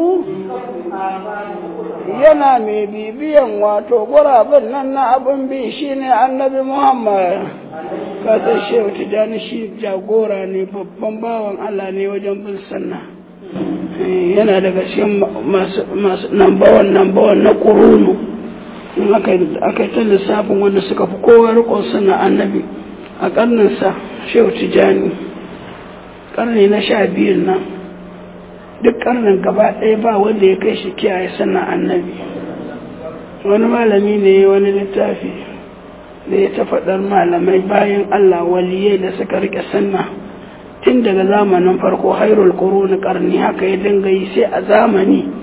yana mai bibiyan wato gurabin nan na abin bi shine annabi Muhammad. kasar shehu tijjani shi jagora ne babban bawan Allah ne wajen bin sanna yana daga cikin masu nambawan nambawan na kurunu in aka yi ta lissafin wanda suka fi kowa rikon suna annabi a karninsa shehu tijjani karni na sha biyun nan duk karnin gaba ɗaya ba wanda ya kai shi kiyaye sannan annabi wani malami ne wani littafi da ya ta faɗar malamai bayan Allah waliyai da suka rike sanna tun daga zamanin farko hairul na ƙarni haka ya dinga yi sai a zamani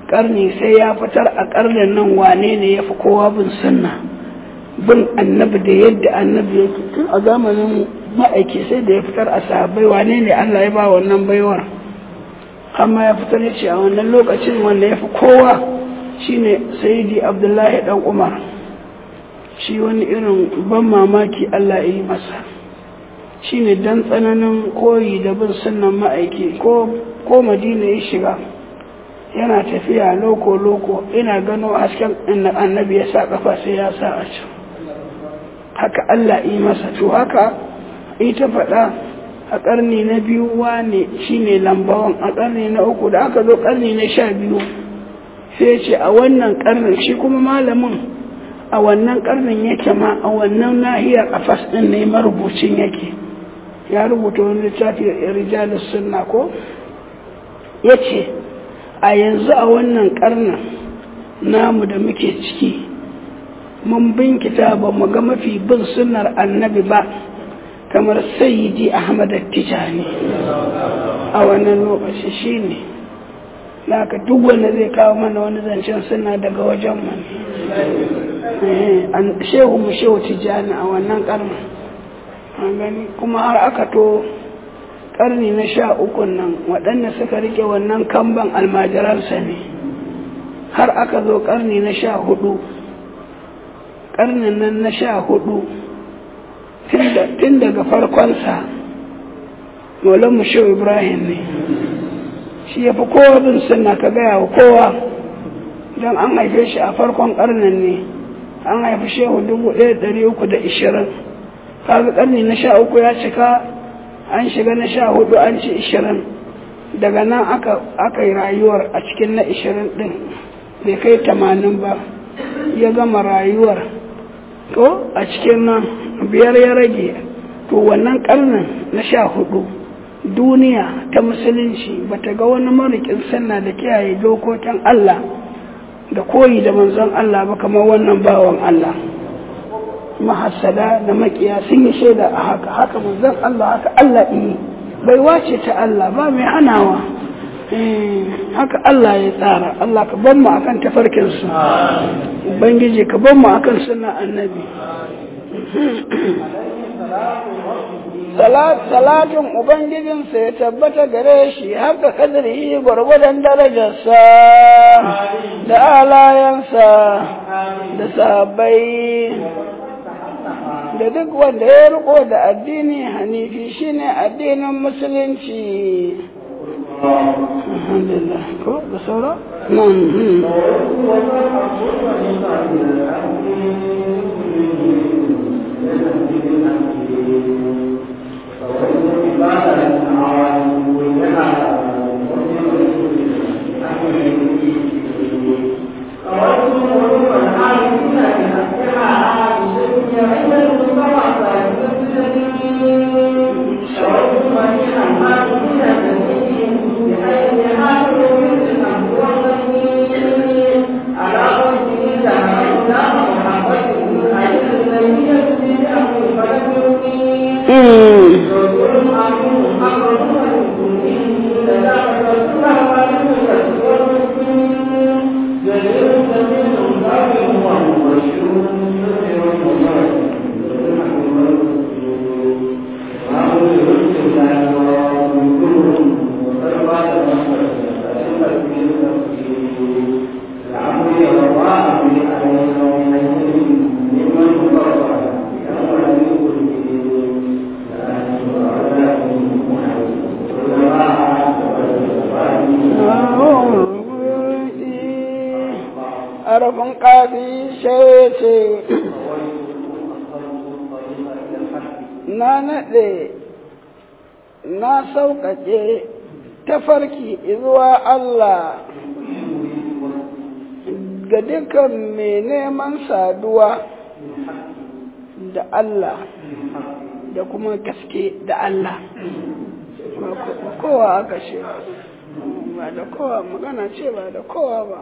karni sai ya fitar a karnin nan wane ne ya fi kowa bin sunna bin annabi da yadda annabi yake tun a zamanin ma'aiki sai da ya fitar a sahabbai wane ne Allah ya ba wannan baiwar amma ya fitar ya ce a wannan lokacin wanda ya fi kowa shine sayyidi abdullahi dan umar shi wani irin ban mamaki Allah ya yi masa shine dan tsananin koyi da bin sunnan ma'aiki ko ko madina ya shiga yana tafiya loko loko ina gano hasken annabi ya sa kafa sai ya sa a can haka Allah yi masa to haka ita faɗa a ƙarni na biyu wane shine lambawan a ƙarni na uku da aka zo ƙarni na sha biyu sai ce a wannan ƙarnin shi kuma malamin a wannan ƙarnin yake ma a wannan nahiyar a fas ɗin ne marubucin yake ya rubuta wani littafi rijalus sunna ko ya ce a yanzu a wannan ƙarnin namu da muke ciki mun binkita ba mu ga mafi bin sunnar annabi ba kamar sayyidi ahmad tijani a wannan lokaci shine naka duk wanda zai kawo mana wani zancen suna daga wajen mu shehu mu shehu tijani a wannan karni an gani kuma har aka to karni na sha ukun nan waɗanda suka rike wannan kamban almajiransa ne har aka zo karni na sha hudu karnin nan na sha hudu tun daga farkonsa maulan shehu ibrahim ne shi ya fi kowa bin sunna ka gaya wa kowa don an haife shi a farkon karnin ne an haifi shehu dubu ɗaya ɗari uku da ishirin kaga karni na sha uku ya cika an shiga na sha hudu an ci ishirin daga nan aka yi rayuwar a cikin na ishirin ɗin bai kai tamanin ba ya gama rayuwar to a cikin nan biyar ya rage to wannan karnin na sha hudu duniya ta musulunci bata ga wani marikin sanna da kiyaye dokokin Allah da koyi da manzon Allah ba kamar wannan bawan Allah mahassada da makiya sun yi shaida a haka haka manzon Allah haka Allah yi bai wace ta Allah ba mai hanawa haka Allah ya tsara Allah ka ban mu akan tafarkin su ubangiji ka ban mu akan sunna annabi salatin ubangijinsa ya tabbata gare shi haka kadari gwargwadon darajarsa da alayansa da sabai da duk wanda ya riko da addini hanifi shine addinin musulunci alhamdulillah ko da saura harafin ƙafi sai ce na naɗe na sauƙaƙe tafarki zuwa Allah ga dukkan mai neman saduwa da Allah da kuma gaske da Allah kowa aka ce ba da kowa magana ce ba da kowa ba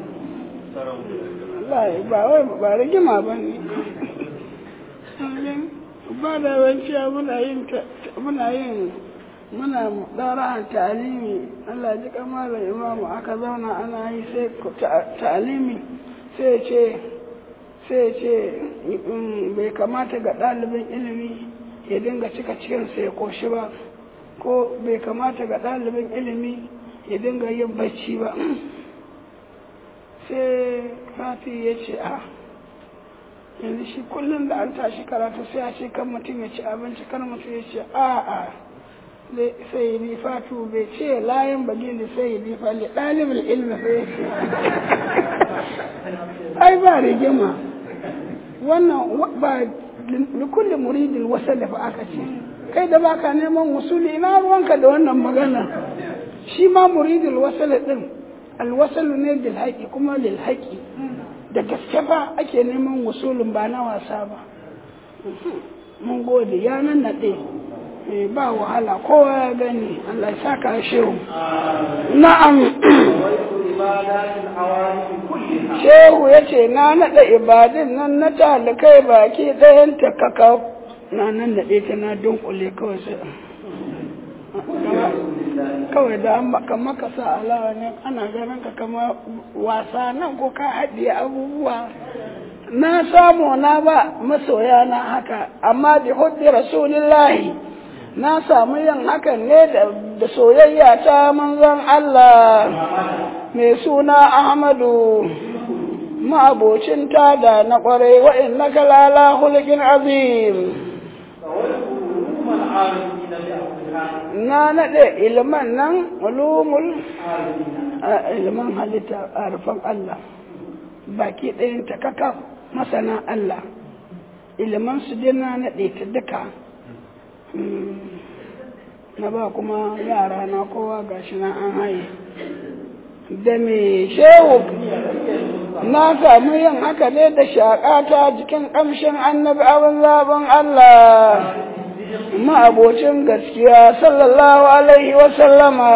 Allah ba wai ba rigima ba ne ba da yawanci muna yin muna yin muna ɗara ta'alimi Allah ji kamar imamu aka zauna ana yi sai ta'alimi sai ce sai ce bai kamata ga ɗalibin ilimi ya dinga cika cikinsa ya koshi ba ko bai kamata ga ɗalibin ilimi ya dinga yin bacci ba sai fati ya ce a yanzu shi kullum da an tashi karatu sai a ce kan mutum ya ci abinci kan mutum ya ce a a sai yi fatu bai ce layin bagin da sai yi fali ɗalibin ilmi sai ya ce ai ba rigima wannan ba likulli muridin wasa da aka ce kai da baka neman wasuli ina ruwanka da wannan magana shi ma muridin wasala din alwasalu ne bil haƙi kuma lil haƙi da gaske ba ake neman wasulun ba na wasa ba mun gode ya nan naɗe ba wahala kowa ya gani Allah ya saka shehu na'am shehu ya ce na naɗa ibadin nan na talikai baki ɗayan ta kaka na nan naɗe ta na dunkule kawai sai kawai da an maka maka sa alawa ne ana ganin ka kama wasa nan ko ka haɗiye abubuwa na samu na ba masoya na haka amma bi huddi rasulillahi na samu yin hakan ne da soyayya ta manzon Allah mai suna Ahmadu ma'abocin tada na ƙwarai wa'in na kalala hulkin azim na naɗe ilman nan ulumul ilman halitta a rufan Allah baki ɗayan ta kaka masana Allah ilman su dai na naɗe ta duka na ba kuma yara na kowa gashi na an haye da me shehu na samu yin haka ne da shaƙata jikin ƙamshin annabi abin zaɓin Allah ma'abocin gaskiya sallallahu alaihi wasallama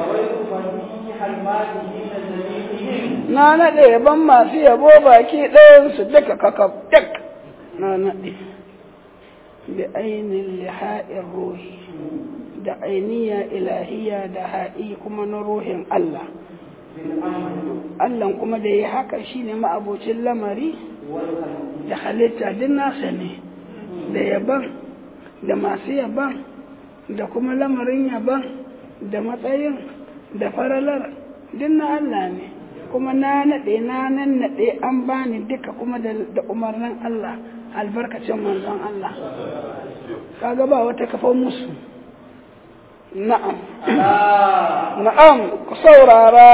na naɗe ban masu yabo baki ɗayansu duka kakaf duk na naɗe bi ainihin liha'in ruhi da ainiya ilahiya da ha'i kuma na ruhin Allah Allah kuma da ya haka shine ma'abocin lamari da halitta duk nasa ne da yaban da masu yaban da kuma lamarin yaban da matsayin da faralar duk na Allah ne kuma na naɗe na nan naɗe an bani duka kuma da umarnin Allah albarkacin manzon Allah kaga ba wata kafa musu na'am na'am ku saurara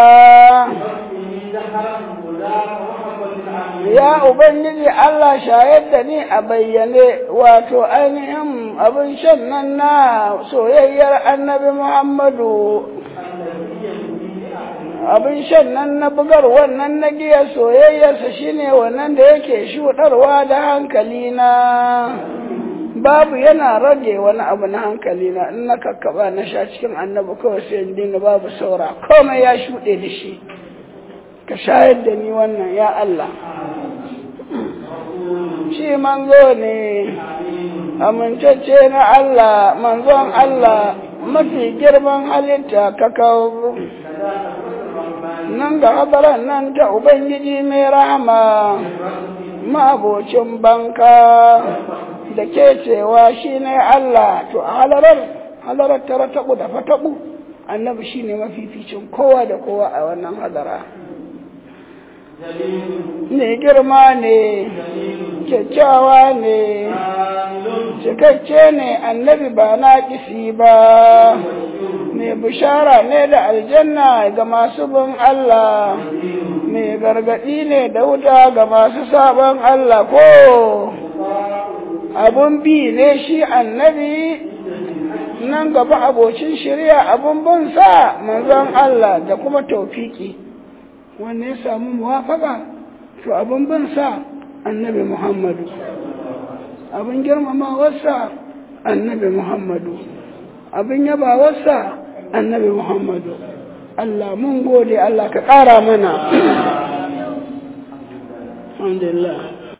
ya ubangiji Allah shayar da ni a bayyane wato ainihin abin shan nan na soyayyar annabi Muhammadu abin shan nan na bugar wannan na giya soyayyarsa shine wannan da yake shuɗarwa da hankali na babu yana rage wani abu na hankali na in na kakkaba na sha cikin annabi kawai sai in dinga babu saura komai ya shuɗe da shi ka shayar da ni wannan ya Allah shi manzo ne amintacce na Allah manzon Allah mafi girman halitta ka kawo nan ga hadaran nan ta Ubangiji mai rahama ma'abocin banka da ke cewa shi ne Allah to a halarar halarar tara taɓu da fataɓu annabi shi ne mafificin kowa da kowa a wannan hadara ne girma ne kyakkyawa ne cikakke ne annabi ba na kisi ba mai bishara ne da aljanna ga masu bin Allah mai gargaɗi ne da wuta ga masu sabon Allah ko abun bi ne shi annabi nan gaba abocin shirya abun bin sa manzon Allah da kuma taufiki wanne ya samu muwafaka to abun bin sa annabi Muhammadu abin girmamawarsa annabi Muhammadu abin yabawarsa annabi Muhammadu Allah mun gode Allah ka ƙara mana alhamdulillah